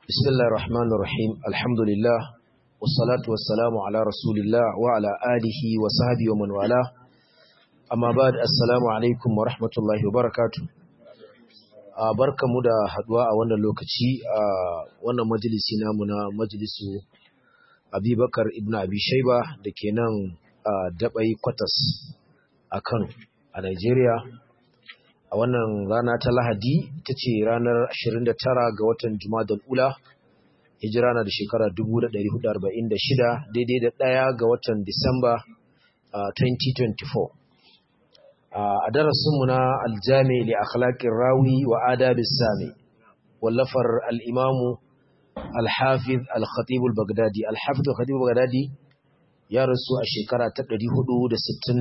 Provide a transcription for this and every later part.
بسم الله الرحمن الرحيم الحمد لله والصلاة والسلام على رسول الله وعلى آله وصحبه ومن والاه أما بعد السلام عليكم ورحمة الله وبركاته barkamu da haduwa a wannan lokaci a wannan majalisi namu na majalisu Abubakar ibn Abi Shayba da ke nan a Dabai Kwatas a Kano a Nigeria a wannan rana ta Lahadi ta ce ranar 29 ga watan Jumadal Ula hijira na da shekara 1446 daidai da ɗaya ga watan Disamba 2024 a darasinmu na aljami li akhlaqir rawi wa adabis sami wallafar al-imamu al-hafiz al-khatib al-baghdadi al-hafiz al-khatib al-baghdadi ya rasu a shekara ta 463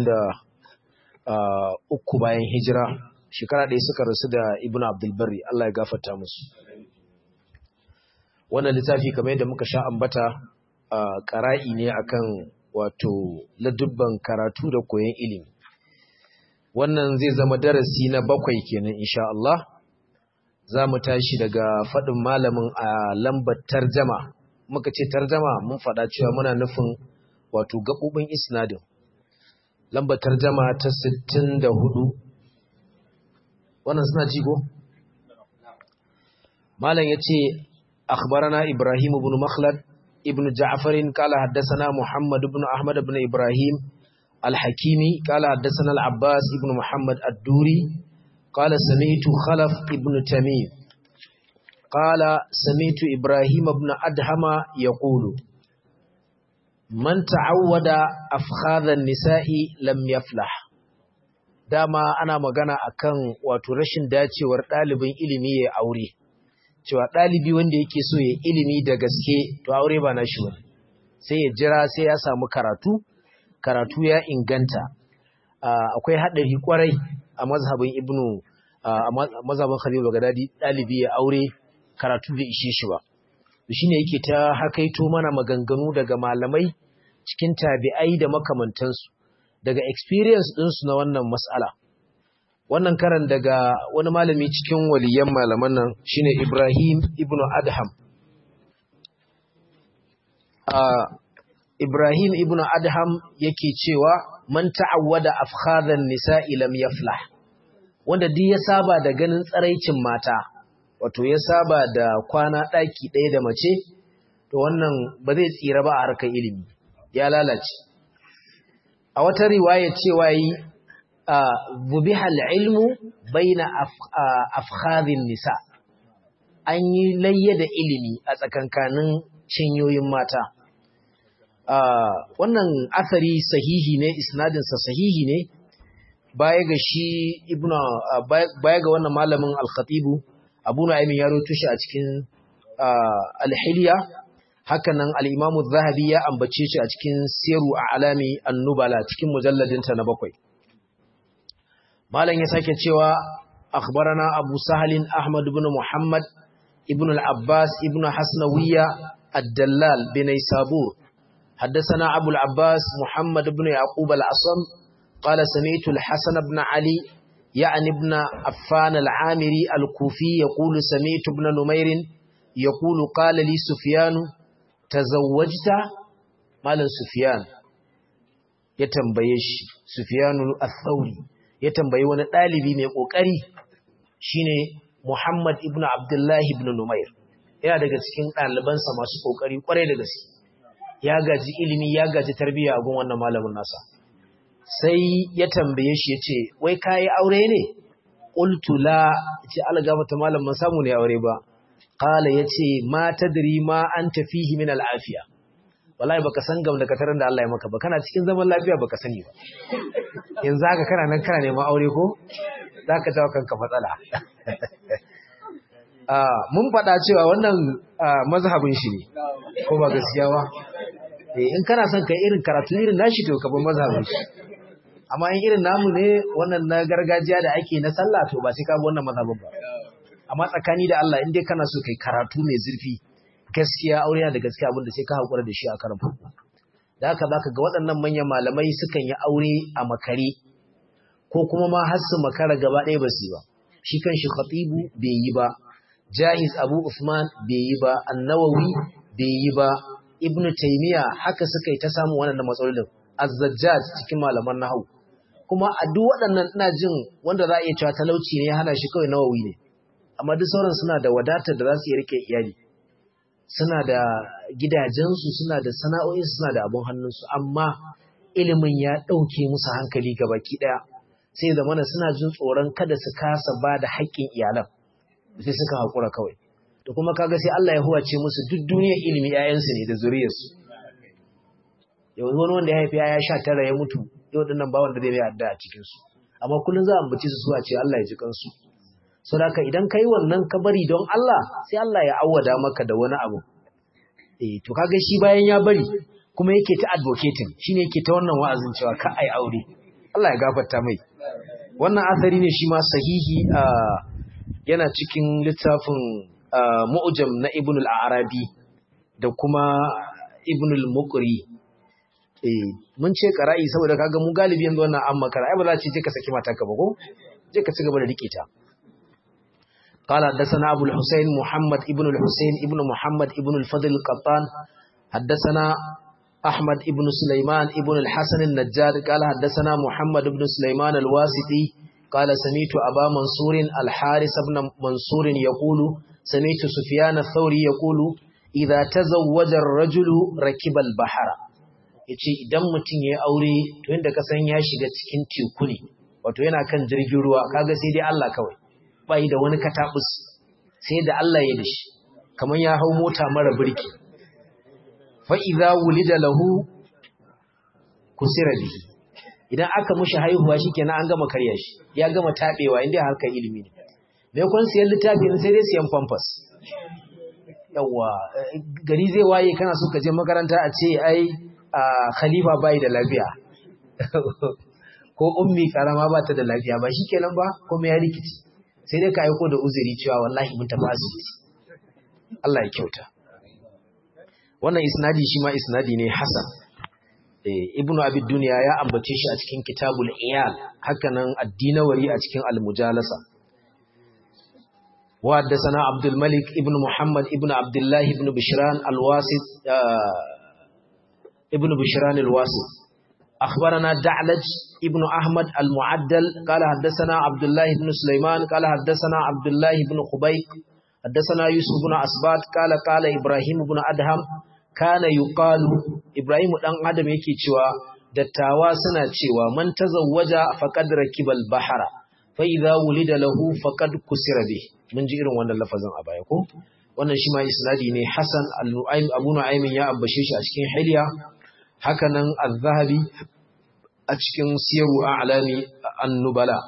bayan hijira shekara ɗaya suka rasu da ibn abdulbari Allah ya gafarta musu wannan littafi kamar yadda muka sha ambata ƙara'i ne akan wato ladubban karatu da koyon ilimi wannan zai zama darasi na bakwai kenan insha Allah za mu tashi daga faɗin malamin a lambar tarjama muka ce tarjama mun faɗa cewa muna nufin wato gaɓoɓin isnadin lambar tarjama ta 64 wannan suna jigo? malam ya ce akhbarana ibrahim ibn makhlad ibn ja'farin kala haddasana muhammad ibn ahmad ibn ibrahim al-hakimi kala haddasana al-abbas ibn muhammad ad-duri kala sami'tu khalaf ibn tamim kala sami'tu ibrahim ibn adhama yaqulu man ta'awwada afkhadha an-nisa'i lam yaflah dama ana magana akan wato rashin dacewar ɗalibin ilimi ya aure cewa ɗalibi wanda yake so ya ilimi da gaske to aure ba nashi ba sai ya jira sai ya samu karatu karatu ya inganta akwai haɗari kwarai a mazhabin ibnu a mazhabin khalil bagadadi ɗalibi ya aure karatu bai ishe shi ba shine yake ta hakaito mana maganganu daga malamai cikin tabi'ai da makamantansu daga experience ɗinsu na wannan mas'ala. Wannan karan daga wani malami cikin waliyan malaman nan shine Ibrahim ibn Adham. Uh, Ibrahim ibn Adham yake cewa man ta'awwada afkhadan nisa'i lam yaflah. Wanda duk ya saba da ganin tsaraicin mata, wato ya saba da kwana ɗaki ɗaya da mace, to wannan ba zai tsira ba a harkar ilimi, ya lalace. a wata riwaya cewa yi bubihal ilmu baina afkhadhin nisa an yi layya da ilimi a tsakankanin cinyoyin mata wannan asari sahihi ne isnadinsa sahihi ne baya ga shi ibnu baya ga wannan malamin al-khatibu abu nu'aymin ya rawaito shi a cikin al-hilya hakanan al'imamu zahabi ya ambace shi a cikin siru a alami annubala cikin mujalladinta na bakwai. Malam ya sake cewa, akhbarana Abu Sahalin Ahmad ibn Muhammad ibn al-Abbas ibn Hasnawiya ad-Dallal bin Sabur. حدثنا أبو العباس محمد بن يعقوب العصم قال سمعت الحسن بن علي يعني ابن عفان العامري الكوفي يقول سمعت ابن نمير يقول قال لي سفيان tazawwajta malam sufyan ya tambaye shi sufyanu al-thawri ya tambayi wani dalibi mai kokari shine muhammad ibn abdullahi ibn numair yana daga cikin ɗalibansa masu kokari kwarai da gaske ya gaji ilimi ya gaji tarbiyya a gun wannan malamin nasa sai ya tambaye shi yace wai kai aure ne qultu la ce algaba ta malamin samu ne aure ba Kala ya ce, Ma tadri ma an tafihi min al'afiya, wallahi baka san gam da katarin da Allah ya maka ba, kana cikin zaman lafiya baka sani ba. Yanzu haka kana nan kana neman aure ko? Za ka jawo kanka matsala. Mun faɗa cewa wannan mazhabin shi ne, ko ba gaskiya ba? In kana son ka irin karatu irin nashi to ka bar mazhabin shi. Amma in irin namu ne wannan na gargajiya da ake na sallah to ba sai ka wannan mazhabin ba. amma tsakani da Allah in dai kana so kai karatu mai zurfi gaskiya aure yana da gaskiya abinda sai ka haƙura da shi a karan farko da haka zaka ga waɗannan manyan malamai sukan yi aure a makare ko kuma ma har su makara gaba ɗaya ba su ba shi kan shi khatibu bai yi ba jahiz abu usman bai yi ba annawawi bai yi ba ibnu taymiya haka suka yi ta samu wannan matsalolin az-zajjaj cikin malaman nahwu kuma a duk waɗannan ina jin wanda za a iya cewa talauci ne ya hana shi kawai nawawi ne amma duk sauran suna da wadatar da za su iya rike iyali suna da gidajensu suna da sana'o'insu suna da abun hannunsu amma ilimin ya ɗauke musu hankali baki ɗaya sai da mana suna jin tsoron kada su kasa ba da haƙƙin iyalan sai suka haƙura kawai da kuma kaga sai Allah ya huwace musu duk duniyar ilimi 'ya'yansu ne da zuriyarsu yau wani wanda ya haifi ya sha tara ya mutu yau dinnan ba wanda zai mai adda a cikinsu amma kullum za a ambaci su a ce Allah ya ji kansu saboda idan kai wannan ka bari don Allah sai Allah ya awwada maka da wani abu eh to kaga shi bayan ya bari kuma yake ta advocating shine yake ta wannan wa'azin cewa ka ai aure Allah ya gafarta mai wannan asari ne shi ma sahihi yana cikin littafin mu'jam na Ibn al-Arabi da kuma Ibn al-Muqri eh mun ce qara'i saboda kaga mu galibi yanzu wannan amma qara'i ba za ce je ka saki matarka ba ko je ka ci gaba da rike ta قال حدثنا أبو الحسين محمد ابن الحسين ابن محمد ابن الفضل القطان حدثنا أحمد ابن سليمان ابن الحسن النجار قال حدثنا محمد ابن سليمان الواسطي قال سميت أبا منصور الحارس بن منصور يقول سميت سفيان الثوري يقول إذا تزوج الرجل ركب البحر yace idan mutum ya aure to inda ka san ya shiga cikin teku ne wato yana kan jirgin ruwa kaga sai dai Allah kawai bai da wani katabus sai da Allah ya dashi kaman ya hau mota mara birki fa idza wulida lahu kusira bihi idan aka mushi haihuwa shikenan an gama karya shi ya gama tabewa inda harkar ilimi ne me kun siyan littafi sai dai siyan pampas yawa gari zai waye kana so ka je makaranta a ce ai khalifa bai da lafiya ko ummi karama ba ta da lafiya ba shikenan ba kuma ya rikici sai dai ka aiko da uzuri cewa wallahi mun tafi asibiti Allah ya kyauta wannan isnadi shi ma isnadi ne hasan ibnu abi dunya ya ambace shi a cikin kitabul iyal hakanan ad-dinawari a cikin al-mujalasa wa haddathana abdul malik ibn muhammad ibn abdullah ibn bishran al-wasit ibn bishran al-wasit أخبرنا دعلج ابن أحمد المعدل قال حدثنا عبد الله بن سليمان قال حدثنا عبد الله بن خبيق حدثنا يوسف بن أسبات قال قال إبراهيم بن أدهم كان يقال إبراهيم دان أدم yake cewa dattawa suna cewa man tazawwaja faqad rakibal bahara fa idza wulida lahu faqad kusira bih mun ji irin wannan lafazin a baya ko wannan shi ma isnadi ne Hasan al-Nu'aym Abu Nu'aym ya ambashe shi a cikin Hilya hakanan az-zahabi a cikin siyaru a'lami an-nubala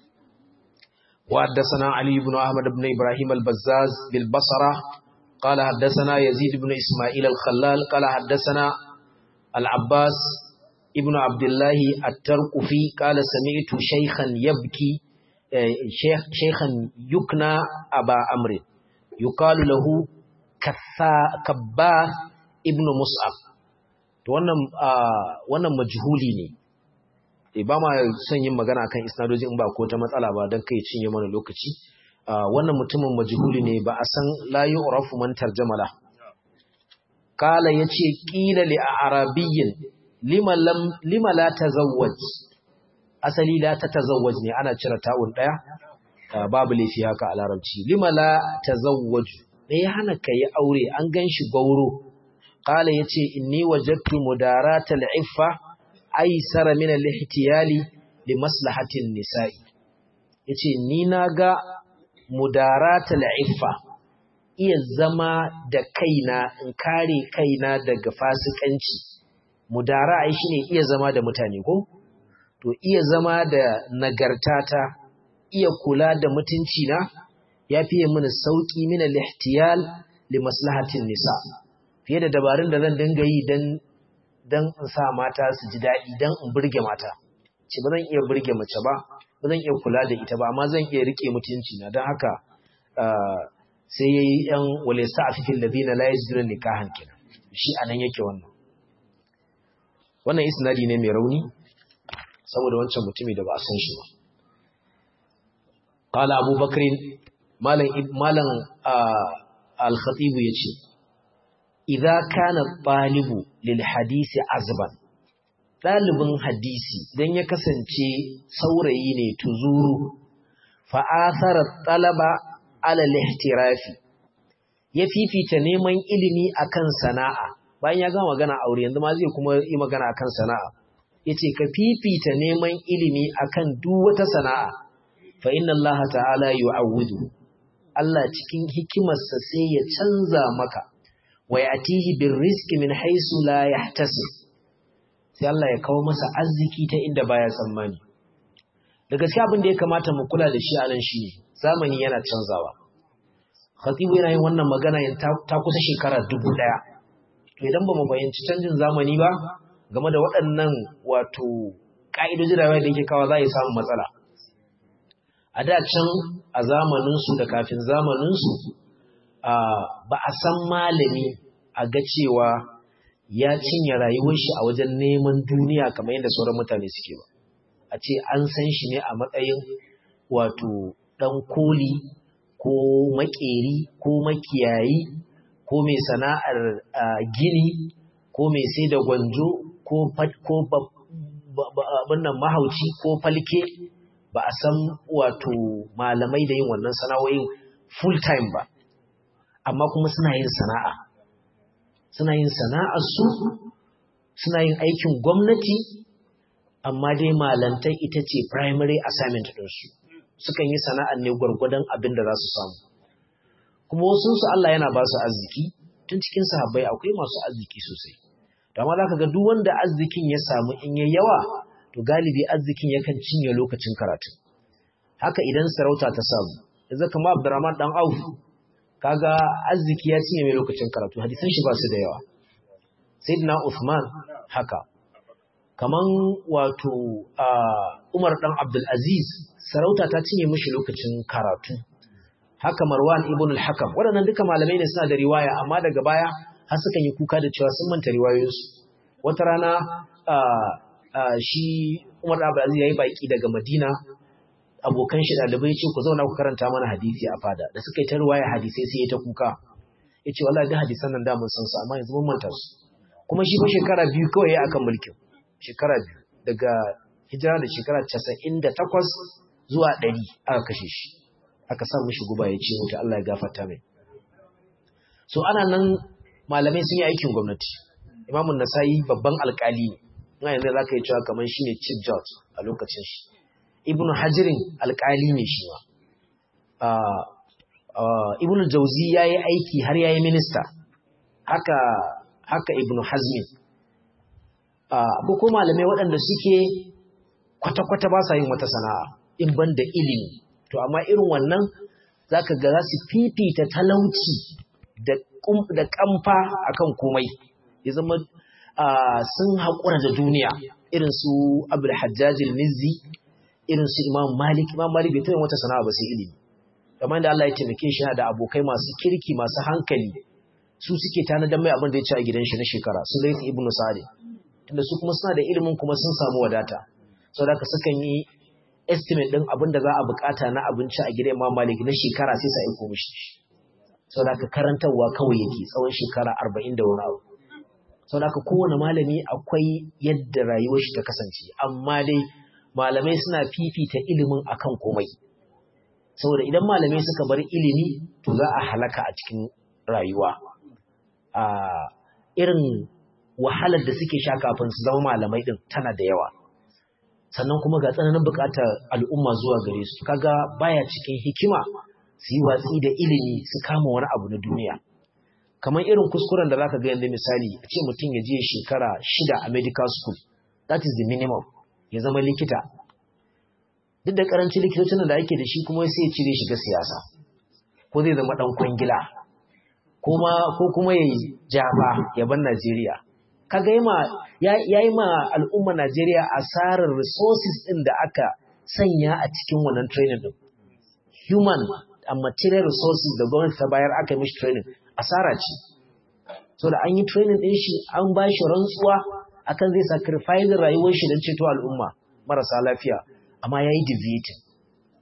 wa haddathana ali ibn ahmad ibn ibrahim al-bazzaz bil basra qala haddathana yazid ibn isma'il al-khallal qala haddathana al-abbas ibn abdullah at-tarqufi qala sami'tu shaykhan yabki shaykhan yukna aba amr yuqalu lahu kabba ibn mus'ab to wannan wannan majhuli ne eh ba ma son yin magana kan isnadojin in ba ko ta matsala ba dan kai cinye mana lokaci wannan mutumin majhuli ne ba a san la yu'rafu man tarjamala kala yace qila li arabiyyin lima lam lima la tazawwaj asali la tatazawwaj ne ana cire ta'un daya babu laifi haka a larabci lima la tazawwaj me ya hana kai aure an ganshi gauro قال يتي إني وجدت مدارات العفة أيسر من الاحتيال لمصلحة النساء يتي نيناغا مدارات العفة iya zama da kaina in kare kaina daga fasikanci mudara ai shine iya zama da mutane ko to iya zama da nagartata iya kula da mutunci na yafi mini sauki min al-ihtiyal li maslahatin nisa' fiye da dabarun da zan dinga yi don in sa mata su ji daɗi don in burge mata ce ba zan iya burge mace ba ba zan iya kula da ita ba amma zan iya rike mutunci na don haka sai ya yi ‘yan wale sa a fifin da zina la ya nikahan kenan shi a nan yake wannan wannan isnadi ne mai rauni saboda wancan mutumi da ba a san shi ba قال أبو بكر malam malam al-khatib yace idza kana talibu lil hadisi azban dalibin hadisi dan ya kasance saurayi ne tuzuru fa athara talaba ala al-ihtirafi ya fifita neman ilimi akan sana'a bayan ya gama magana aure yanzu ma zai kuma yi magana akan sana'a yace ka fifita neman ilimi akan duk wata sana'a fa inna Allah ta'ala yu'awwidu Allah cikin hikimarsa sai ya canza maka wa ya'tihi birrizqi min haythu la yahtasib sai Allah ya kawo masa arziki ta inda baya tsammani da gaskiya abin da ya kamata mu kula da shi a nan shi zamani yana canzawa khatibu yana yin wannan magana ta kusa shekara dubu ɗaya to idan ba mu fahimci canjin zamani ba game da waɗannan wato ƙa'idojin rayuwa da yake kawo za a yi samun matsala a da can a zamaninsu da kafin zamaninsu ba a san malami a ga cewa ya cinye rayuwar shi a wajen neman duniya kamar yadda sauran mutane suke ba a ce an san shi ne a matsayin wato ɗan koli ko makeri ko makiyayi ko mai sana'ar gini ko mai sai da gwanjo ko abinnan mahauci ko falke ba a san wato malamai da yin wannan sana'o'in full time ba amma kuma suna yin sana'a suna yin sana'ar su suna yin aikin gwamnati amma dai malantai ita ce primary assignment ɗinsu sukan yi sana'ar ne gwargwadon abin da za su samu kuma wasu su Allah yana ba su arziki tun cikin sahabbai akwai masu arziki sosai amma za ka ga duk wanda arzikin ya samu in ya yawa to galibi arzikin yakan cinye lokacin karatu haka idan sarauta ta samu yanzu kamar Abdurrahman dan Auf kaga arziki ya cinye mai lokacin karatu hadisan shi ba su da yawa Sayyidina Uthman haka kaman wato Umar dan Abdul Aziz sarauta ta cinye mishi lokacin karatu haka Marwan ibn al-Hakam waɗannan duka malamai ne suna da riwaya amma daga baya har suka yi kuka da cewa sun manta riwayoyinsu wata rana shi Umar Abu Aziz yayi baki daga Madina abokan shi dalibai ce ku zauna ku karanta mana hadisi a fada da suka yi ta riwaya hadisai sai ya ta kuka yace wallahi da hadisan nan da mun san su amma yanzu mun manta su kuma shi fa shekara biyu kawai ya akan mulkin shekara biyu daga hijira da shekara 98 zuwa 100 aka kashe shi aka sa mishi guba ya ce mutu Allah ya gafarta mai so ana nan malamai sun yi aikin gwamnati imamun nasa'i babban alkali ne ina yanzu za ka yi cewa kamar shi ne chief judge a lokacin shi ibn hajirin alkali ne shi ma ibn jauzi ya yi aiki har ya yi minista haka haka ibn hazmin abu ko malamai waɗanda suke kwata-kwata ba sa yin wata sana'a in ban da ilimi to amma irin wannan za ka ga za su fifita talauci da kamfa akan komai ya zama sun haƙura da duniya irin su abul hajjajil mizzi irin su imam malik imam malik bai taɓa wata sana'a ba sai ilimi kamar da Allah ya taimake shi da abokai masu kirki masu hankali su suke tanadar mai abin da ya ci a gidan shi na shekara su laif ibnu sa'id tunda su kuma suna da ilimin kuma sun samu wadata saboda ka sukan yi estimate din abin da za a bukata na abinci a gidan imam malik na shekara sai sa aiko mishi sau da ka karantarwa kawai yake tsawon shekara arba'in da wani abu sau da ka kowane malami akwai yadda rayuwar shi ta kasance amma dai malamai suna fifita ilimin akan komai saboda idan malamai suka bar ilimi to za a halaka a cikin rayuwa a irin wahalar da suke sha kafin su zama malamai din tana da yawa sannan kuma ga tsananin buƙatar al'umma zuwa gare su kaga baya cikin hikima su yi watsi da ilimi su kama wani abu na duniya kamar irin kuskuren da zaka ga yanzu misali a ce mutum ya je shekara shida a medical school that is the minimum ya zama likita duk da karancin likitocin da ake da shi kuma sai ya cire shiga siyasa ko zai zama dan kwangila ko kuma ya yi jaba ya bar Najeriya kaga ya yi ma al'umma Najeriya asarar resources din da aka sanya a cikin wannan training din human and material resources da gwamnati ta bayar aka mishi training asara ce so da an yi training din shi an ba shi rantsuwa akan zai sacrifice rayuwar shi don ceto al'umma marasa lafiya amma yayi deviating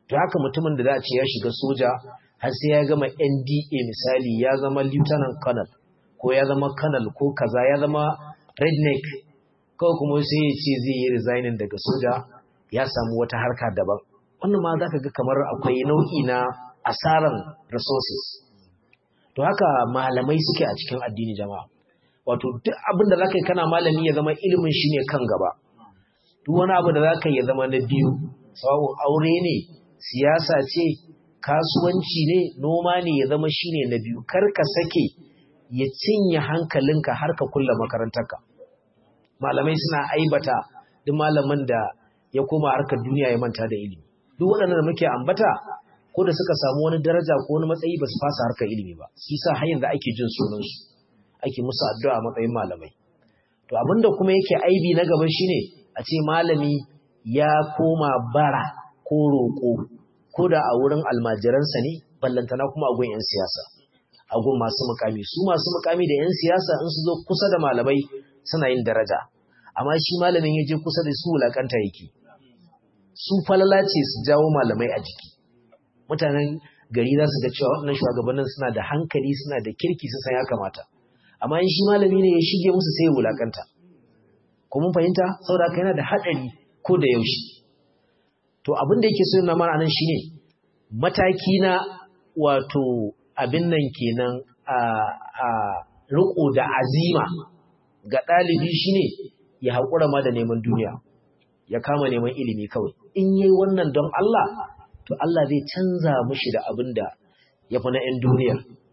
to haka mutumin da za a ce ya shiga soja har sai ya gama NDA misali ya zama lieutenant colonel ko ya zama colonel ko kaza ya zama redneck kawai kuma sai ya ce zai yi resigning daga soja ya samu wata harka daban wannan ma zaka ga kamar akwai nau'i na asaran resources to haka malamai suke a cikin addini jama'a wato duk abin da zaka yi kana malami ya zama ilimin shi ne kan gaba duk wani abu da zaka yi ya zama na biyu sawun aure ne siyasa ce kasuwanci ne noma ne ya zama shine na biyu kar ka sake ya cinye hankalinka har ka kulla makarantarka malamai suna aibata duk malamin da ya koma harkar duniya ya manta da ilimi duk waɗannan da muke ambata ko da suka samu wani daraja ko wani matsayi ba su fasa harkar ilimi ba shi sa har yanzu ake jin sunansu ake musu addu'a a matsayin malamai to abinda kuma yake aibi na gaba shine a ce malami ya koma bara ko roƙo ko da a wurin almajiransa ne ballantana kuma a gun 'yan siyasa a gun masu mukami su masu mukami da 'yan siyasa in su zo kusa da malamai suna yin daraja amma shi malamin ya je kusa da su wulakanta yake su falala ce su jawo malamai a jiki mutanen gari za su ga cewa waɗannan shugabannin suna da hankali suna da kirki su san ya kamata amma in shi malami ne ya shige musu sai ya wulakanta ko mun fahimta saboda haka yana da haɗari ko da yaushe to abin da yake so na mana nan shine mataki na wato abin nan kenan a a riko da azima ga ɗalibi shine ya haƙura ma da neman duniya ya kama neman ilimi kawai in yi wannan don Allah to Allah zai canza mushi da abin da ya fi na 'yan duniya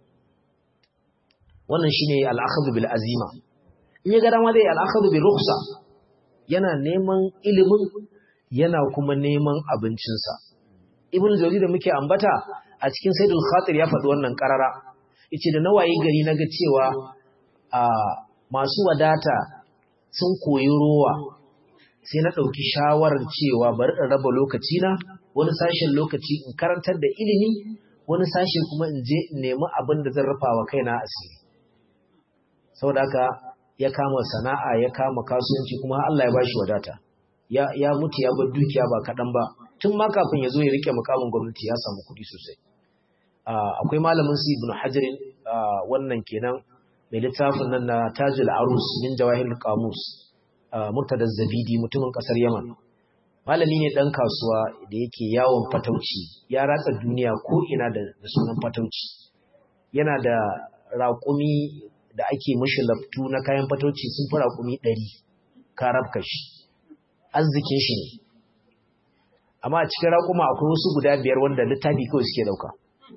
wannan shine al'akhadhu bil azima in ya ga dama dai al'akhadhu bil rukhsa yana neman ilimin yana kuma neman abincinsa ibn jawzi da muke ambata a cikin saidul khatir ya faɗi wannan karara yace da nawayi gari naga cewa a masu wadata sun koyi rowa sai na ɗauki shawarar cewa bari in raba lokaci na wani sashen lokaci in karantar da ilimi wani sashe kuma in je in nemi abin da zan rufa wa kaina asiri saboda haka ya kama sana'a ya kama kasuwanci kuma Allah ya bashi wadata ya ya mutu ya bar dukiya ba kaɗan ba tun ma kafin ya zo ya rike mukamin gwamnati ya samu kuɗi sosai akwai malamin su ibnu hajarin wannan kenan mai littafin nan na tajul arus min jawahir qamus murtada zabidi mutumin kasar yaman malami ne dan kasuwa da yake yawon fatauci ya ratsa duniya ko ina da sunan fatauci yana da raƙumi da ake mishi laftu na kayan fatauci sun fi raƙumi ɗari karabka shi arzikin shi ne amma a cikin raƙuma akwai wasu guda biyar wanda littafi kawai suke ɗauka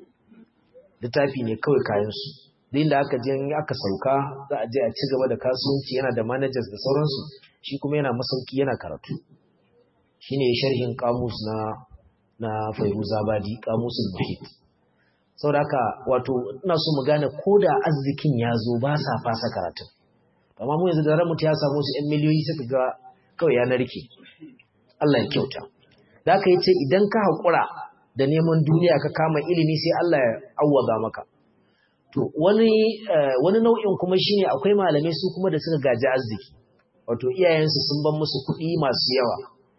littafi ne kawai kayansu duk da aka je aka sauka za a je a ci gaba da kasuwanci yana da managers da sauransu shi kuma yana masauki yana karatu shine sharhin kamus na na Fairuzabadi kamusul muhit saboda haka wato ina so mu gane koda arzikin ya zo ba sa fasa karatu amma mu yanzu da ran mutu ya samu su 'yan miliyoyi suka ga kawai ya narke Allah ya kyauta da aka yace idan ka haƙura da neman duniya ka kama ilimi sai Allah ya awwaga maka to wani wani nau'in kuma shine akwai malamai su kuma da suka gaji arziki wato iyayensu sun ban musu kuɗi masu yawa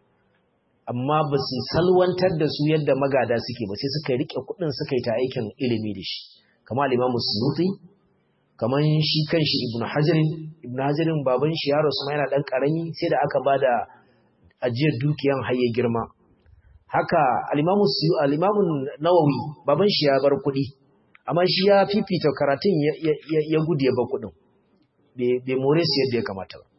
amma ba su salwantar da su yadda magada suke ba sai suka rike kuɗin suka yi ta aikin ilimi da shi kamar al-Imam Suyuti kamar shi kanshi Ibn Hajarin Ibn Hajarin baban shi yaro su ma yana dan karami sai da aka bada ajiyar dukiyan haye girma haka al-Imam al-Imam Nawawi baban shi ya bar kuɗi amma shi ya fifita karatun ya gudu ya ba kuɗin bai more su yadda ya kamata ba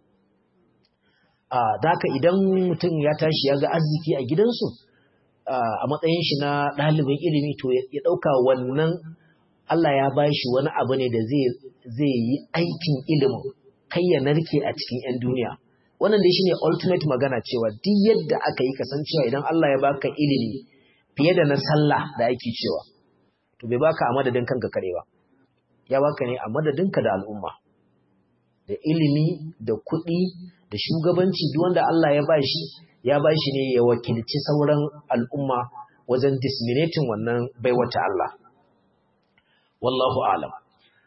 a daka idan mutum ya tashi ya ga arziki a gidansu a matsayin shi na ɗalibin ilimi to ya ɗauka wannan Allah ya ba shi wani abu ne da zai yi aikin ilimin kai ya narke a cikin 'yan duniya wannan dai shine ultimate magana cewa duk yadda aka yi kasancewa idan Allah ya baka ilimi fiye da na sallah da ake cewa to bai baka a madadin kanka kare ba ya baka ne a madadinka da al'umma da ilimi da kuɗi da shugabanci duk wanda Allah ya bashi ya bashi ne ya wakilci sauran al'umma wajen disseminating wannan baiwata Allah wallahu alam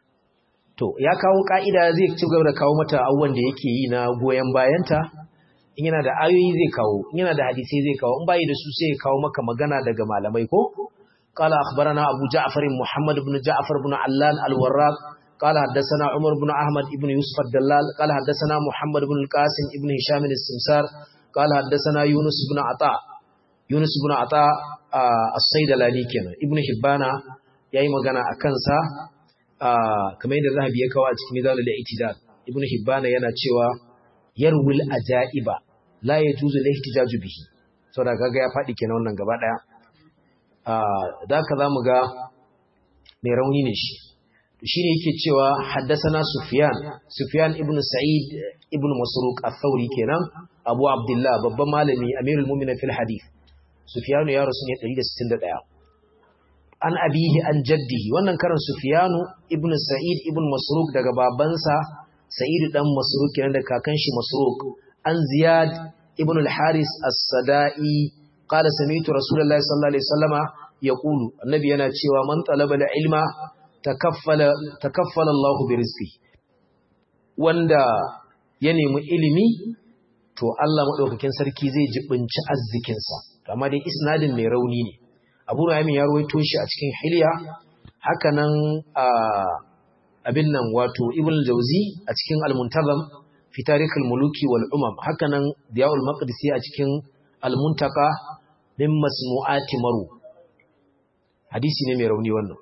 to ya kawo ka'ida zai ci gaba da kawo mata abubuwan da yake yi na goyon bayanta in yana da ayoyi zai kawo in yana da hadisai zai kawo in bai da su sai ya kawo maka magana daga malamai ko قال أخبرنا أبو جعفر محمد بن جعفر بن علان الوراق قال حدثنا عمر بن أحمد بن يوسف الدلال قال حدثنا محمد بن القاسم بن هشام السمسار قال حدثنا يونس بن عطاء يونس بن عطاء الصيدلاني كان ابن حبانا yayi magana a kansa kamar yadda zahabi ya kawo a cikin mizanul i'tidal ibn hibbana yana cewa yarwil ajaiba la yajuzu lihtijaju bihi saboda kaga ya fadi kenan wannan gaba daya da ka za mu ga mai rauni ne shi shi ne yake cewa haddasana Sufyan Sufyan ibn Sa'id ibn Masruq al-Thawri kenan Abu Abdullah babban malami Amirul Mu'minin fil hadith Sufyan ya rasu ne 161 an abihi an jaddihi wannan karan Sufyan ibn Sa'id ibn Masruq daga babansa Sa'id dan Masruq kenan da kakan shi Masruq an Ziyad ibn al-Haris as-Sada'i قال سمعت رسول الله صلى الله عليه وسلم يقول النبي yana cewa man talaba ilma takaffala takaffala Allah bi rizqi wanda ya nemi ilimi to Allah madaukakin sarki zai jibinci arzikin sa amma dai isnadin mai rauni ne Abu Nu'aym ya rawaito shi a cikin Hilya haka nan abin nan wato Ibn Jawzi a cikin Al-Muntazam fi Tarikh al-Muluki wal Umam haka nan Diya'ul Maqdisi a cikin Al-Muntaka min masmu'ati maru hadisi ne mai rauni wannan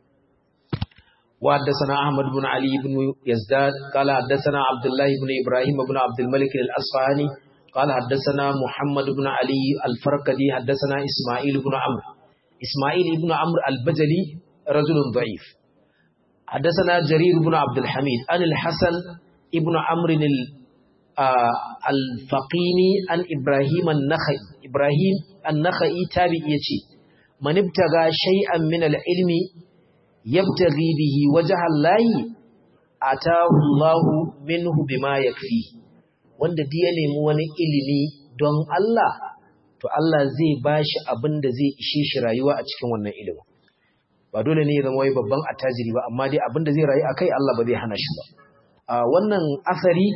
wa haddathana ahmad ibn ali ibn yazdad qala haddathana abdullah ibn ibrahim ibn abd al-malik al-asfahani qala haddathana muhammad ibn ali al-farqadi haddathana isma'il ibn amr isma'il ibn amr al-bajali rajul da'if حدثنا جرير بن عبد الحميد عن الحسن ابن عمرو الفقيني عن إبراهيم النخعي إبراهيم النخعي تابع يتي من ابتغى شيئا من العلم يبتغي به وجه الله آتاه الله منه بما يكفيه wanda duk ya nemi wani ilimi don Allah to Allah zai bashi abin da zai ishe shi rayuwa a cikin wannan ilimin ba dole ne ya zama wai babban attajiri ba amma dai abin da zai rayu akai Allah ba zai hana shi ba wannan asari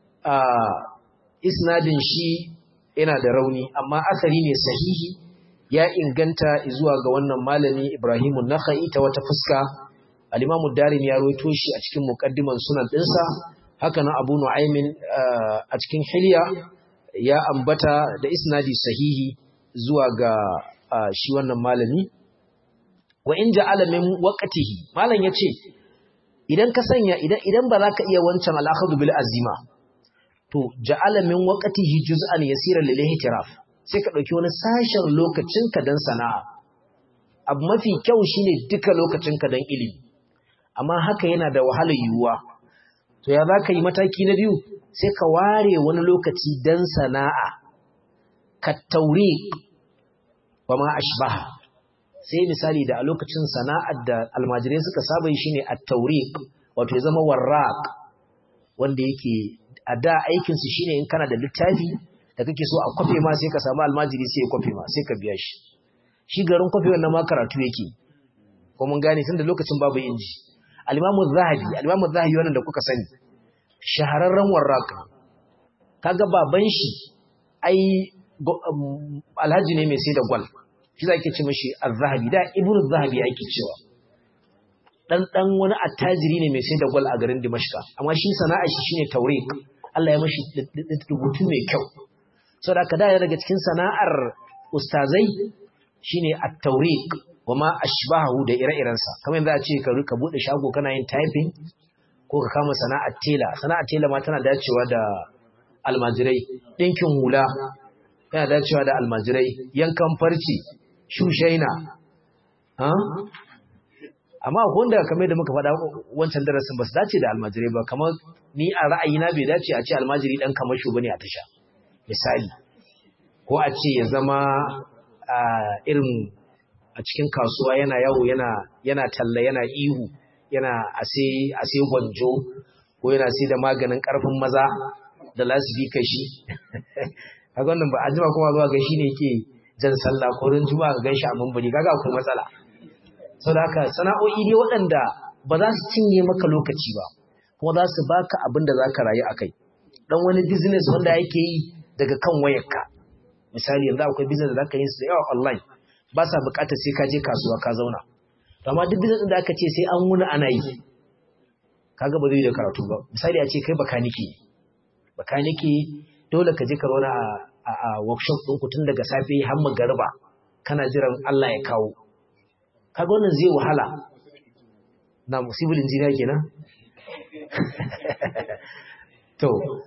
isnadin shi yana da rauni amma asari ne sahihi ya inganta zuwa ga wannan malami Ibrahim Nakhai ta wata fuska al-Imam Darimi ya rawaito shi a cikin muqaddiman sunan dinsa haka nan Abu Nu'aymin a cikin Hilya ya ambata da isnadi sahihi zuwa ga shi wannan malami wa in ja'ala min waqtihi malam yace idan ka sanya idan idan ba za ka iya wancan al-akhadhu bil azima to ja'ala min waqtihi juz'an yasiran lil ihtiraf sai ka dauki wani sashen lokacin ka dan sana'a abu mafi kyau shine duka lokacin ka dan ilimi amma haka yana da wahalar yiwuwa to ya za ka yi mataki na biyu sai ka ware wani lokaci dan sana'a ka tauri wa ma ashbaha sai misali da a lokacin sana'ar da almajirai suka saba yi shine at-tawriq wato ya zama warraq wanda yake a da aikin su shine in kana da littafi da kake so a kwafe ma sai ka samu almajiri sai ya kwafe ma sai ka biya shi shi garin kwafe wannan ma karatu yake ko mun gane tunda lokacin babu inji al-Imam zahabi al-Imam zahabi wannan da kuka sani shahararren warraq kaga baban shi ai alhaji ne mai sai da gwal shi za ke ce mashi al-zahabi da ibn zahabi ake cewa dan dan wani attajiri ne mai sai da gwal a garin dimashka amma shi sana'a shi shine tawriq Allah ya mashi rubutu mai kyau saboda ka da daga cikin sana'ar ustazai shine at-tawriq wama ashbahu da ire-irensa kamar yanzu a ce ka ka bude shago kana yin typing ko ka kama sana'ar tela sana'ar tela ma tana dacewa da almajirai dinkin hula yana dacewa da almajirai yankan farci shushaina amma wanda kamar da muka faɗa wancan darasin ba su dace da almajirai ba kamar ni a ra'ayina bai dace a ce almajiri ɗan kamar shu bane a tasha misali ko a ce ya zama irin a cikin kasuwa yana yawo yana yana talla yana ihu yana ase ase gwanjo ko yana sai da maganin karfin maza da lasifika shi kaga wannan ba a jima kuma zuwa ga shi ne yake jan sallah ko ran juma'a ga ganshi a mambari kaga akwai matsala saboda haka sana'o'i ne waɗanda ba za su cinye maka lokaci ba kuma za su baka abin da zaka rayu akai dan wani business wanda yake yi daga kan wayarka misali yanzu akwai business da zaka yi su da yawa online ba sa buƙatar sai ka je kasuwa ka zauna amma duk business da aka ce sai an wuni ana yi kaga ba zai da karatu ba misali a ce kai bakanike bakanike dole ka je ka zauna a a workshop ɗin ku tun daga safe har magariba kana jiran Allah ya kawo kaga wannan zai wahala na civil engineer kenan to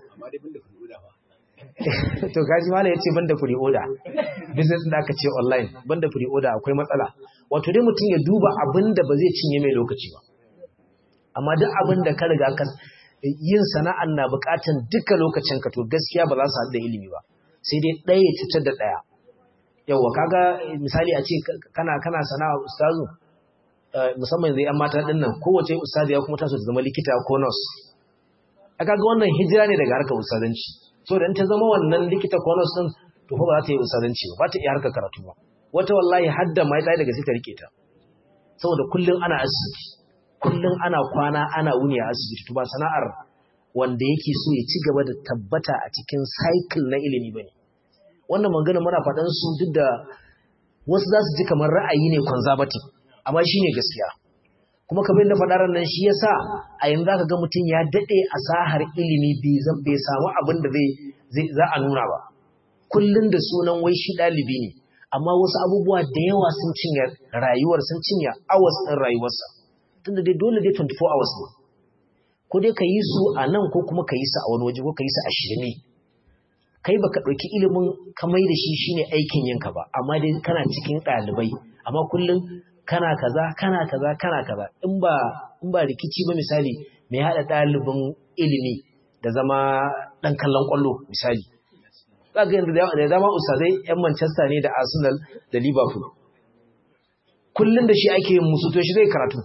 to gaji mala yace banda free order business da aka ce online banda free order akwai matsala wato dai mutum ya duba abinda ba zai cinye mai lokaci ba amma duk abinda ka riga ka yin sana'an na bukatan duka lokacin ka to gaskiya ba za su haɗu da ilimi ba sai dai ɗaya ya cutar da ɗaya yawa kaga misali a ce kana kana sana'a ustazu musamman yanzu yan mata ɗin nan kowace ustazu ya kuma taso ta zama likita ko nurse a kaga wannan hijira ne daga harkar ustazanci so da in ta zama wannan likita ko nurse ɗin to fa ba za ta yi ustazanci ba ba ta iya harkar karatu ba wata wallahi hadda mai tsaye daga sai ta rike ta saboda kullum ana asibiti kullum ana kwana ana wuni a asibiti to ba sana'ar wanda yake so ya ci gaba da tabbata a cikin cycle na ilimi bane wannan magana muna faɗan su duk da wasu za su ji kamar ra'ayi ne conservative amma shine gaskiya kuma kamar yadda faɗa nan shi yasa a yanzu zaka ga mutum ya dade a sahar ilimi bai bai samu abin da zai za a nuna ba kullun da sunan wai shi ɗalibi ne amma wasu abubuwa da yawa sun cinye rayuwar sun cinye hours ɗin rayuwarsa tunda dai dole dai 24 hours ne ko dai ka yi su a nan ko kuma ka yi su a wani waje ko ka yi su a shirme kai baka ɗauki ilimin kamai da shi shine aikin yinka ba amma dai kana cikin ɗalibai amma kullum kana kaza kana kaza kana kaza in ba in ba rikici ba misali mai haɗa ɗalibin ilimi da zama ɗan kallon ƙwallo misali za ga yanzu da dama ustazai yan Manchester ne da Arsenal da Liverpool kullum da shi ake yin musu to shi zai karatu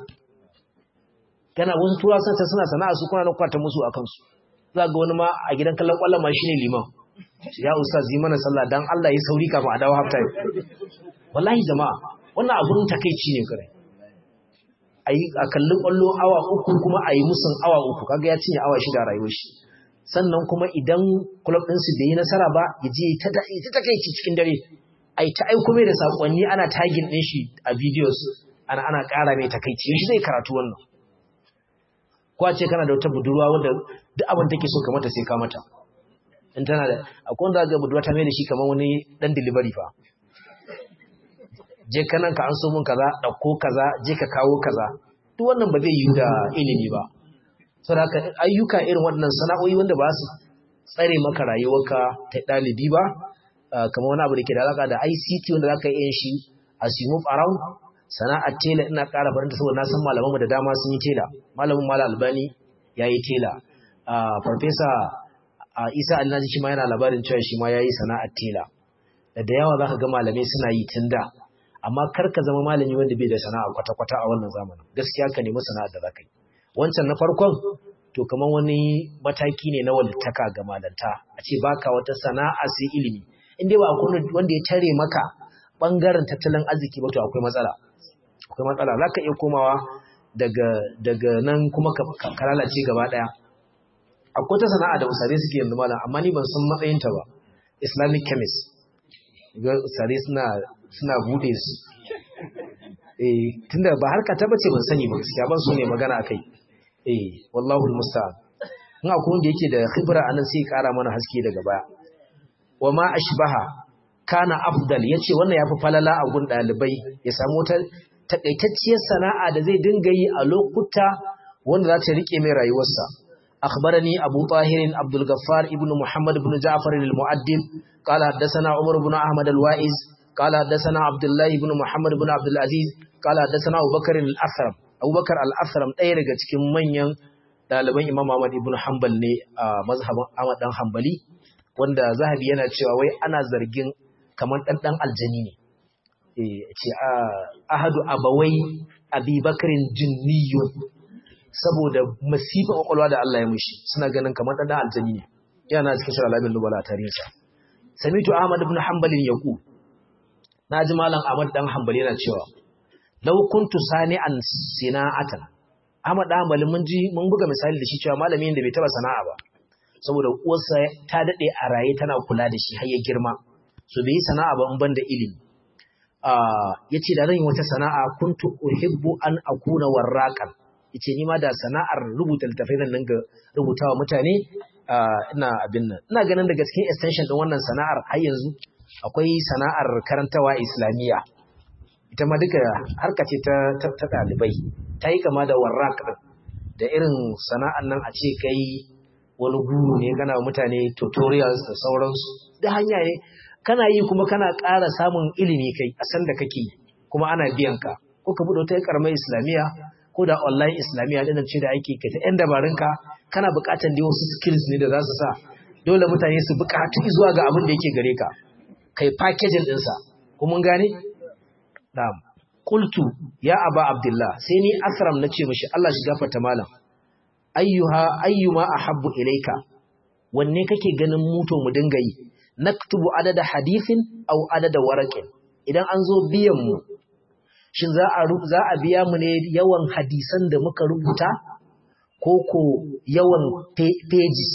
kana wasu tura santa suna sana'a su kuna kwata musu akan su za ga wani ma a gidan kallon kwallon ma shine liman ya ustaz yi mana sallah dan Allah ya sauri kafin a dawo half time wallahi jama'a wannan abun takeici ne kare ayi a kallon kwallo awa uku kuma ayi musun awa uku kaga ya cinye awa shida rayuwar shi sannan kuma idan club din su bai yi nasara ba ya je ta ta takeici cikin dare ai ta aiko mai da sakonni ana tagging din shi a videos ana ana ƙara mai takeici shi zai karatu wannan ko a ce kana da wata budurwa wanda duk abin take so ka mata sai ka mata in tana da akwai wanda ga budurwa ta mai da shi kamar wani dan delivery fa je kanan ka an so mun kaza dauko kaza je ka kawo kaza duk wannan ba zai yi da ilimi ba saboda haka ayyuka irin waɗannan sana'o'i wanda ba su tsare maka rayuwarka ta ɗalibi ba kamar wani abu da ke da alaka da ICT wanda za ka yi shi a move around sana'ar tela ina ƙara faranta saboda na san malamanmu da dama sun yi tela malamin mala albani ya yi tela farfesa isa alinaji shi ma yana labarin cewa shi ma ya yi sana'ar tela da da yawa za ka ga malamai suna yi tun da amma kar ka zama malami wanda bai da sana'a kwata-kwata a wannan zamanin gaskiya ka nemi sana'ar da za ka yi wancan na farkon to kamar wani mataki ne na walittaka ga malanta a ce baka wata sana'a sai ilimi in dai ba wanda ya tare maka bangaren tattalin arziki ba to akwai matsala akwai matsala za ka iya komawa daga nan kuma ka lalace gaba ɗaya akwai ta sana'a da usare suke yanzu malam amma ni ban san matsayinta ba islamic chemist ga usare suna suna bude su eh tunda ba harka ta bace ban sani ba gaskiya ban so ne magana akai eh wallahu almusta'an in akwai wanda yake da khibra anan sai kara mana haske daga baya wa ma ashbaha kana afdal yace wannan yafi falala a gun dalibai ya samu ta takaitacciyar sana'a da zai dinga yi a lokuta wanda za ta rike mai rayuwarsa akhbarani abu tahir abdul ghaffar ibnu muhammad ibn ja'far al-mu'addib qala hadathana umar ibn ahmad al-wa'iz qala hadathana abdullah ibn muhammad ibn abdul aziz qala hadathana abubakar al-athram abubakar al-athram ɗaya daga cikin manyan ɗaliban imam ahmad ibn hanbal ne a mazhabin ahmad dan hanbali wanda zahabi yana cewa wai ana zargin kamar ɗanɗan aljani ne ce ahadu abawai abubakarin jinniyun saboda masifin kwakwalwa da Allah ya mushi suna ganin kamar ɗan aljani ne yana cikin shirar labin lubala a tarihinsa samitu ahmad ibn hanbalin yaku na ji malam ahmad dan hanbali yana cewa law kuntu sani'an sina'atan ahmad dan hanbali mun ji mun buga misali da shi cewa malami da bai taba sana'a ba saboda uwarsa ta dade a raye tana kula da shi har ya girma so bai yi sana'a ba in ban da ilimi yace da zan yi wata sana'a kuntu uhibbu an akuna warraqan yace ni ma da sana'ar rubuta littafai zan dinga rubutawa mutane ina abin nan ina ganin daga cikin extension din wannan sana'ar har yanzu akwai sana'ar karantawa islamiyya ita ma duka harka ce ta ta dalibai ta yi kama da warraq da irin sana'ar nan a ce kai wani guru ne kana mutane tutorials da sauransu da hanya ne kana yi kuma kana ƙara samun ilimi kai a san da kake kuma ana biyan ka ko ka buɗe wata karamar islamiyya ko da online islamiyya ɗin ce da ake kai ta ‘yan dabarunka kana buƙatar da wasu skills ne da za su sa dole mutane su buƙatu zuwa ga abin da yake gare ka kai packaging ɗinsa ko mun gane? na'am qultu ya aba abdullah sai ni asram na ce mishi Allah shi gafarta malam ayyuha ayyuma ahabbu ilayka wanne kake ganin muto mu dinga yi naktubu adada hadithin aw adada waraqin idan an zo biyan mu shin za a za a biya mu ne yawan hadisan da muka rubuta ko ko yawan pages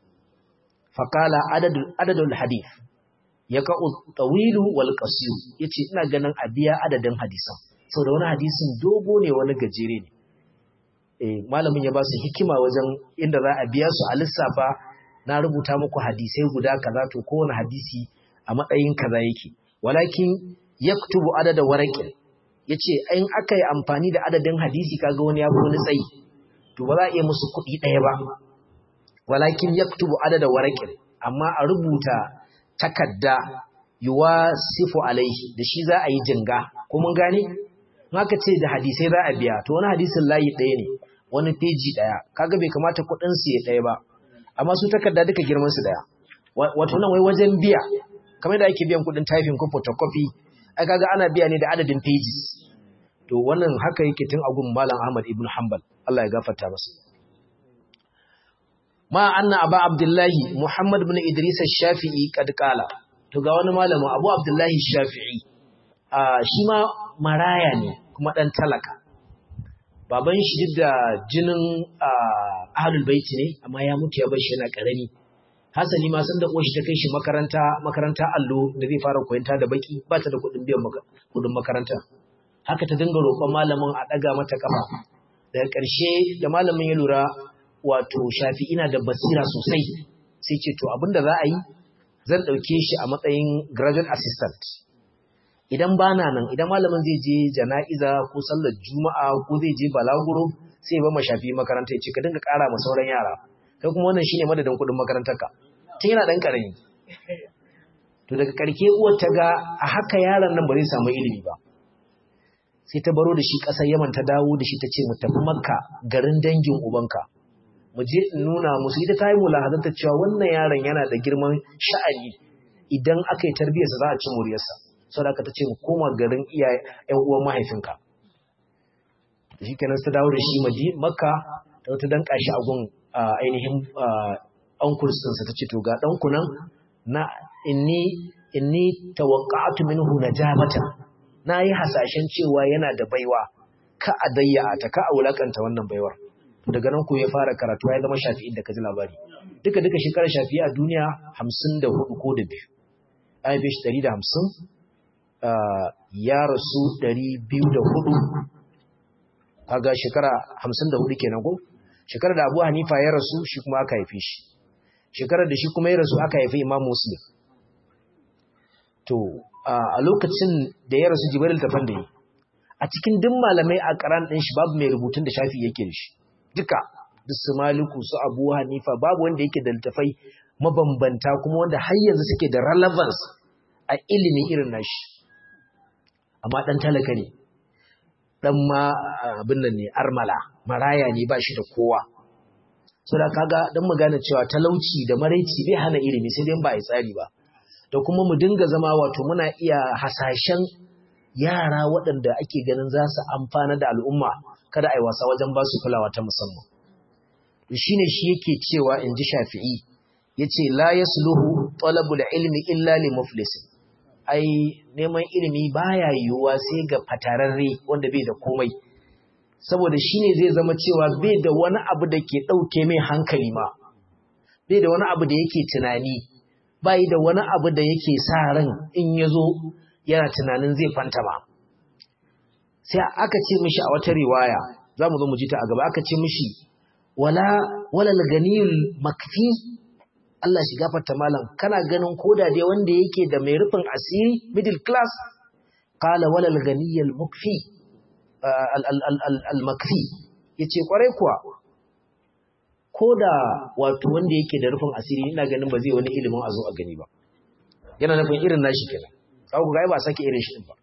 faqala adadul adadul hadith yaqa'u tawilu wal qasir yace ina ganin a biya adadin hadisan saboda wani hadisin dogo ne wani gajere ne eh malamin ya ba su hikima wajen inda za a biya su a lissafa na rubuta muku hadisai guda kaza to kowane hadisi a matsayin kaza yake walakin yaktubu adada waraqin yace in aka yi amfani da adadin hadisi kaga wani ya fi wani tsayi to ba za a iya musu kuɗi ɗaya ba walakin yaktubu adada waraqin amma a rubuta takadda yuwasifu alaihi da shi za a yi jinga ko mun gane in aka ce da hadisai za a biya to wani hadisin layi ɗaya ne wani peji ɗaya kaga bai kamata kuɗin su ya ɗaya ba amma su takarda duka girman su daya wato nan wai wajen biya kamar da ake biyan kudin typing ko photocopy ai kaga ana biya ne da adadin pages to wannan haka yake tun agun malam Ahmad ibn Hanbal Allah ya gafarta masa ma anna aba abdullahi Muhammad ibn Idris ash-Shafi'i kad kala to ga wani malamin Abu Abdullahi Shafi'i a shi ma maraya ne kuma dan talaka baban shi duk da jinin ahlul baiti ne amma ya mutu ya bar shi yana karami hasali ma san da uwar shi ta kai shi makaranta makaranta allo da zai fara koyanta da baki ba ta da kuɗin biyan kuɗin makaranta haka ta dinga roƙon malamin a ɗaga mata kafa daga ƙarshe da malamin ya lura wato shafi ina da basira sosai sai ce to abin da za a yi zan ɗauke shi a matsayin graduate assistant idan ba na nan idan malamin zai je jana'iza ko sallar juma'a ko zai je balaguro sai ya ba ma shafi makaranta ya ce ka dinga ƙara ma sauran yara kai kuma wannan shine madadin kuɗin makarantarka tun yana ɗan ƙarami to daga ƙarke uwar ta ga a haka yaron nan ba zai samu ilimi ba sai ta baro da shi ƙasar yaman ta dawo da shi ta ce mu tafi makka garin dangin ubanka mu je in nuna musu ita ta yi mulahazanta cewa wannan yaron yana da girman sha'ani idan aka yi tarbiyyarsa za a ci muryarsa sau da ta ce mu koma garin iya ‘yan uwan mahaifinka shi kenan ta dawo da shi makka ta wata dan kashi a gun ainihin uncles ɗinsa ta ce to ga ɗanku nan na inni inni tawaqqa'tu minhu najabata na yi hasashen cewa yana da baiwa ka a dayya ta ka a wulakanta wannan baiwar daga nan ko ya fara karatu ya zama shafi'in da ka ji labari duka duka shekarar shafi'i a duniya hamsin da hudu ko da biyu an haife shi ɗari da hamsin ya rasu ɗari biyu da hudu kaga shekara hamsin da hudu kenan ko shekarar da abu hanifa ya rasu shi kuma aka haife shi shekarar da shi kuma ya rasu aka haife imam muslim to a lokacin da ya rasu jibril tafan da yi a cikin duk malamai a karan ɗin shi babu mai rubutun da shafi yake da shi duka duk su maliku su abu hanifa babu wanda yake da littafai mabambanta kuma wanda har yanzu suke da relevance a ilimi irin nashi amma ɗan talaka ne ɗan ma abin nan ne armala maraya ne ba shi da kowa so da kaga don mu gane cewa talauci da maraici bai hana ilimi sai dai ba a tsari ba da kuma mu dinga zama wato muna iya hasashen yara waɗanda ake ganin za su amfana da al'umma kada a yi wasa wajen ba su kulawa ta musamman shi ne shi yake cewa in ji shafi'i ya ce la ya suluhu talabul ilmi illa li muflisin ai neman ilimi baya yiwuwa sai ga fatararre wanda bai da komai saboda shi ne zai zama cewa bai da wani abu da ke ɗauke mai hankali ma bai da wani abu da yake tunani bai da wani abu da yake sa ran in ya zo yana tunanin zai fanta ba sai aka ce mishi a wata riwaya za mu zo mu ji ta a gaba aka ce mishi wala wala ganiyul makfi Allah shi gafarta malam kana ganin koda dai wanda yake da mai rufin asiri middle class qala wala ganiyul mukfi al makfi yace kwarai kuwa koda wato wanda yake da rufin asiri ina ganin ba zai wani ilimin azo a gani ba yana nufin irin nashi kenan kawo ga ba sake irin shi ba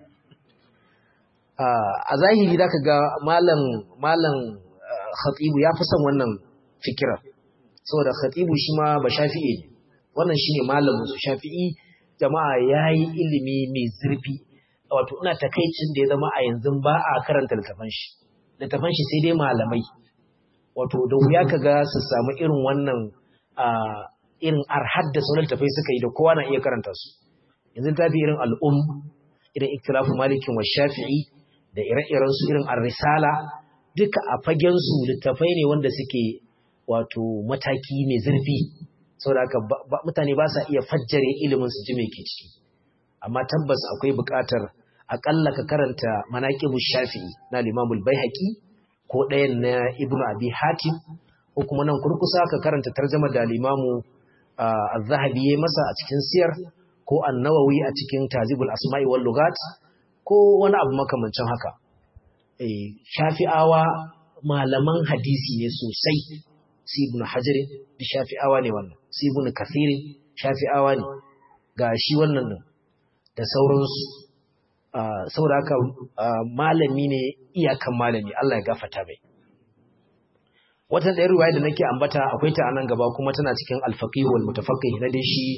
a zahiri da ka ga malam malam khatibu ya fi son wannan fikirar saboda khatibu shi ma ba shafi'i ne wannan shine malamin su shafi'i jama'a yayi ilimi mai zurfi wato ina takaicin da ya zama a yanzu ba a karanta littafan shi littafan shi sai dai malamai wato da wuya kaga su samu irin wannan irin arhad da sauran littafai suka yi da kowa na iya karanta su yanzu tafi irin al'um irin ikhtilafu malikin wa shafi'i da ire-iren su irin ar-risala duka a fagen su littafai ne wanda suke wato mataki mai zurfi saboda haka mutane ba sa iya fajjare ilimin su ji me ke ciki amma tabbas akwai buƙatar akalla ka karanta manaqibush shafi'i na Imam al-Baihaqi ko ɗayan na Ibn Abi Hatim ko kuma nan kurkusa ka karanta tarjuma da Imam Az-Zahabi yayi masa a cikin siyar ko An-Nawawi a cikin Tazibul Asma'i wal Lughat ko wani abu makamancin haka eh Shafi'awa malaman hadisi ne sosai su ibn hajar da shafi'awa ne wannan su ibn kathir shafi'awa ne ga shi wannan nan da sauransu saboda haka malami ne iyakan malami Allah ya gafata mai wata ɗaya ruwaya da nake ambata akwai ta anan gaba kuma tana cikin al-faqih wal mutafaqqih na dai shi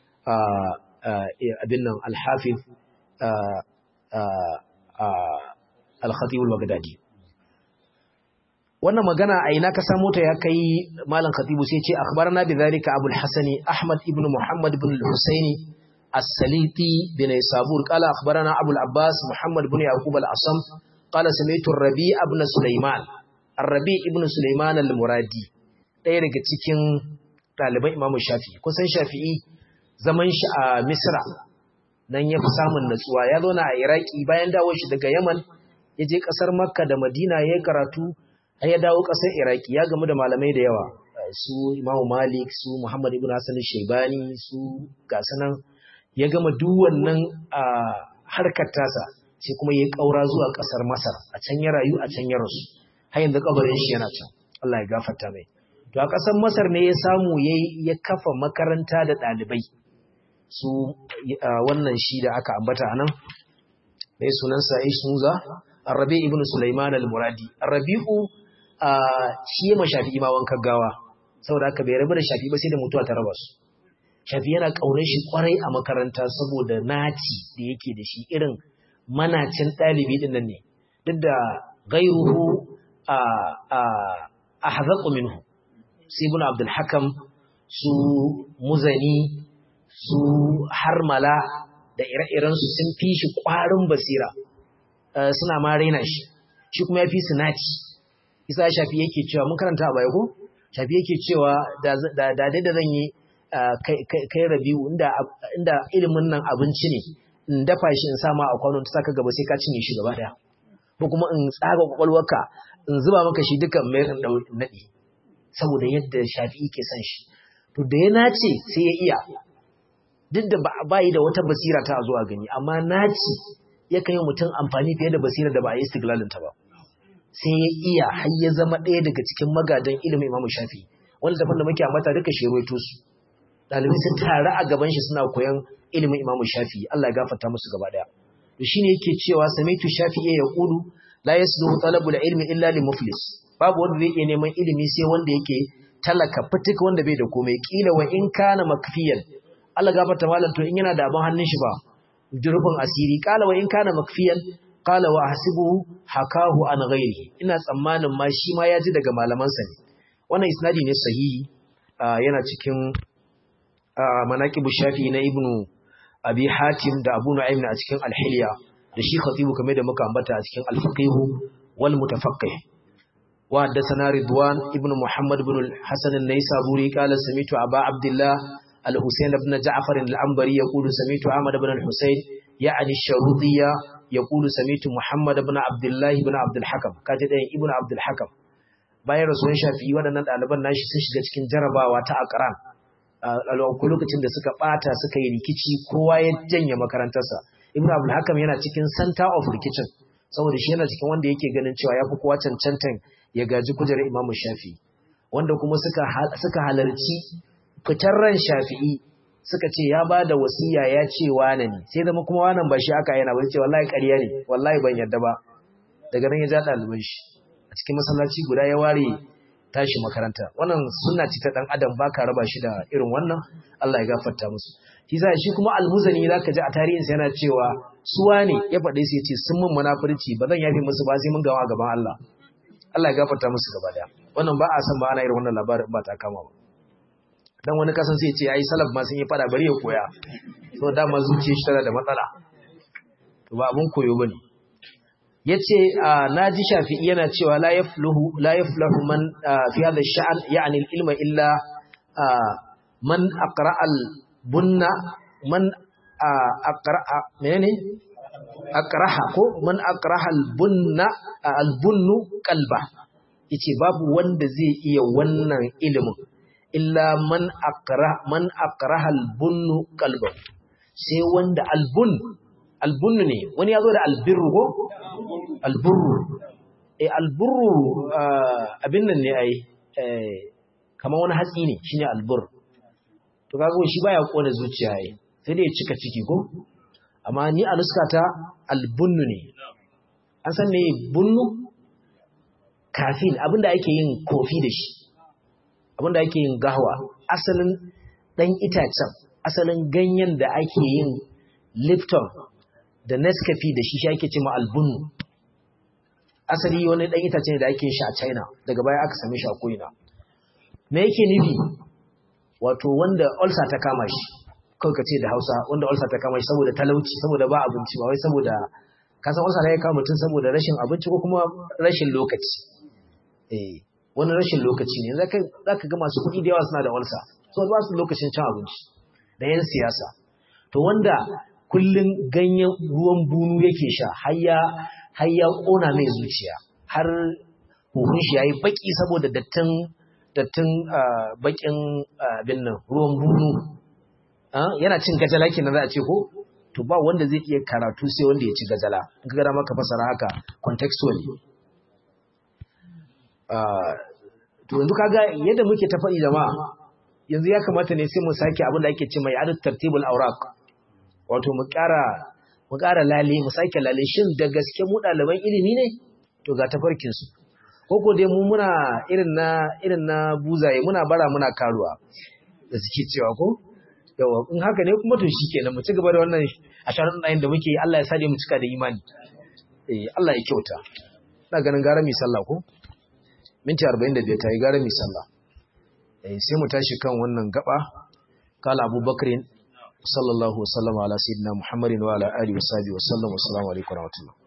abin nan al-hafiz al-khatib al-baghdadi wannan magana a ina ka samu ta ya kai malam khatibu sai ce akhbarana bi zalika abul hasani ahmad ibn muhammad ibn al-husaini as-saliti bin sabur qala akhbarana abul abbas muhammad ibn yaqub al-asam qala sami'tu ar-rabi' ibn sulaiman ar-rabi' ibn sulaiman al-muradi ɗaya daga cikin ɗaliban imam shafi'i kusan shafi'i zaman shi a misra nan ya fi samun natsuwa ya zauna a iraki bayan dawo shi daga yaman ya je ƙasar makka da madina ya karatu har ya dawo ƙasar iraki ya gamu da malamai da yawa su imamu malik su muhammad ibn hassan shaibani su gasanan ya gama duk wannan harkar tasa sai kuma ya ƙaura zuwa ƙasar masar a can ya rayu a can ya rasu har yanzu kabarin shi yana can allah ya gafarta mai to a ƙasar masar ne ya samu ya kafa makaranta da ɗalibai su wannan shi da aka ambata a nan mai sunansa ishmuza Arabi ibn Sulaiman al-Muradi. Arabi'u shi ma Shafi'i ma wankan gawa. Saboda haka bai rabu da Shafi'i ba sai da mutuwa ta raba su. Shafi'i yana kaunar shi kwarai a makaranta saboda naci da yake da shi irin manacin ɗalibi din nan ne. Duk da gairuhu a a ahzaqu minhu. Su ibn Abdul Hakam su Muzani su Harmala da ire-irensu sun fi shi ƙwarin basira. suna ma raina shi shi kuma ya fi su naci isa shafi yake cewa mun karanta a baya ko shafi yake cewa da dai da zan yi kai rabiu inda ilimin nan abinci ne in dafa shi in sama a kwanon ta saka gaba sai ka cinye shi gaba daya ko kuma in tsaga kwakwalwarka in zuba maka shi duka mai in naɗi saboda yadda shafi yake son shi to da ya nace sai ya iya duk da ba yi da wata basira ta zuwa gani amma naci yakan yi mutum amfani fiye da basira da ba a yi istiglalinta ba sai ya iya har ya zama ɗaya daga cikin magadan ilimin imamu shafi wanda tafan da muke ambata duka shi ruwaito su ɗalibai sun tare a gaban shi suna koyan ilimin imamu shafi Allah ya gafarta musu gaba ɗaya to shine yake cewa samaitu shafi ya yaqulu la yasduhu talabul ilmi illa li muflis babu wanda zai iya neman ilimi sai wanda yake talaka fitik wanda bai da komai kila wa in kana makfiyan Allah gafarta malam to in yana da abin hannun shi ba jirfin asiri kala wa in kana makfiyan kala wa hasibuhu hakahu an ghairi ina tsammanin ma shi ma ya ji daga malamansa ne wannan isnadi ne sahihi yana cikin manaqibu shafi na ibnu abi hatim da abu nu'aym a cikin al-hilya da shi khatibu kamar da muka ambata a cikin al-faqih wal mutafaqqih وحدثنا رضوان ابن محمد بن الحسن النيسابوري قال سمعت أبا عبد الله الحسين بن جعفر العنبري يقول سمعت أحمد بن الحسين يعني الشروطية يقول سمعت محمد بن عبد الله بن عبد الحكم كاتب ابن عبد الحكم bayan rasuwan shafi'i waɗannan ɗaliban nashi sun shiga cikin jarabawa ta akaran a lokacin da suka ɓata suka yi rikici kowa ya janye makarantarsa ibn abdul hakam yana cikin center of rikicin saboda shi yana cikin wanda yake ganin cewa ya fi kowa cancantan ya gaji kujerar imamu shafi'i wanda kuma suka halarci fitar ran shafi'i suka ce ya ba da wasiya ya ce wane ne sai zama kuma wannan ba shi aka yana ba ce wallahi ƙarya ne wallahi ban yadda ba daga nan ya ja ɗaliban shi a cikin masallaci guda ya ware tashi makaranta wannan sunna ce ta dan adam baka raba shi da irin wannan Allah ya gafarta musu shi sai shi kuma almuzani zaka ji a tarihin sa yana cewa suwa ne ya faɗe su yace sun mun munafurci ba zan yafe musu ba sai mun gawa gaban Allah Allah ya gafarta musu gaba daya wannan ba a san ba ana irin wannan labarin ba ta kama ba dan wani kasan sai ya ce ai salaf ma sun yi fada bari ya koya so dama zuciyar shi tana da matsala to ba abun koyo bane yace naji shafi'i yana cewa la yafluhu la yaflahu man fi hadha ash-sha'n ya'ni al-ilma illa man aqra al-bunna man aqra menene aqraha ko man aqraha al-bunna al-bunnu qalba yace babu wanda zai iya wannan ilimin illa man aqra man aqraha al-bunnu qalba sai wanda al-bun al-bunnu ne wani yazo da al-birru ko al-burru eh al-burru abin nan ne ai kamar wani hatsi ne shine al-burr to kaga shi baya kona zuciya ai sai dai ya cika ciki ko amma ni a nuskata al-bunnu ne an san me bunnu kafin abinda ake yin kofi da shi abinda ake yin gahwa asalin dan itacen asalin ganyen da ake yin lipton da nescafe da shi shi ake cewa albunnu asali wani dan itace ne da ake shi a China daga baya aka same shi a koina me yake nufi wato wanda ulcer ta kama shi kawai ka ce da Hausa wanda ulcer ta kama shi saboda talauci saboda ba abinci ba wai saboda kasan ulcer ne ya kama mutum saboda rashin abinci ko kuma rashin lokaci eh wani rashin lokaci ne zaka zaka ga masu kuɗi da yawa suna da ulcer so ba su lokacin cin abinci da yan siyasa to wanda kullun ganyen ruwan bunu yake sha har ya har ya kona mai zuciya har huhun shi yayi baki saboda dattin dattin bakin abin nan ruwan bunu yana cin gajala kenan za a ce ko to ba wanda zai iya karatu sai wanda ya ci gajala in ka ga maka fasara haka contextually to yanzu kaga yadda muke ta faɗi jama'a yanzu ya kamata ne sai mu sake abin da ake ce mai adad tartibul awraq wato mu ƙara mu ƙara lale mu sake lale shin da gaske mu ɗaliban ilimi ne to ga tafarkin su ko ko dai mu muna irin na irin na buzaye muna bara muna karuwa da suke cewa ko yawa in haka ne kuma to shikenan mu ci gaba da wannan asharin ɗayin da muke Allah ya sa mu cika da imani eh Allah ya kyauta ina ganin gara mi sallah ko minti 45 ta yi gara mi sallah eh sai mu tashi kan wannan gaba kala abubakar sallallahu wasallama ala sayyidina muhammadin wa ala alihi wa sahbihi wa sallam wa assalamu alaikum wa rahmatullah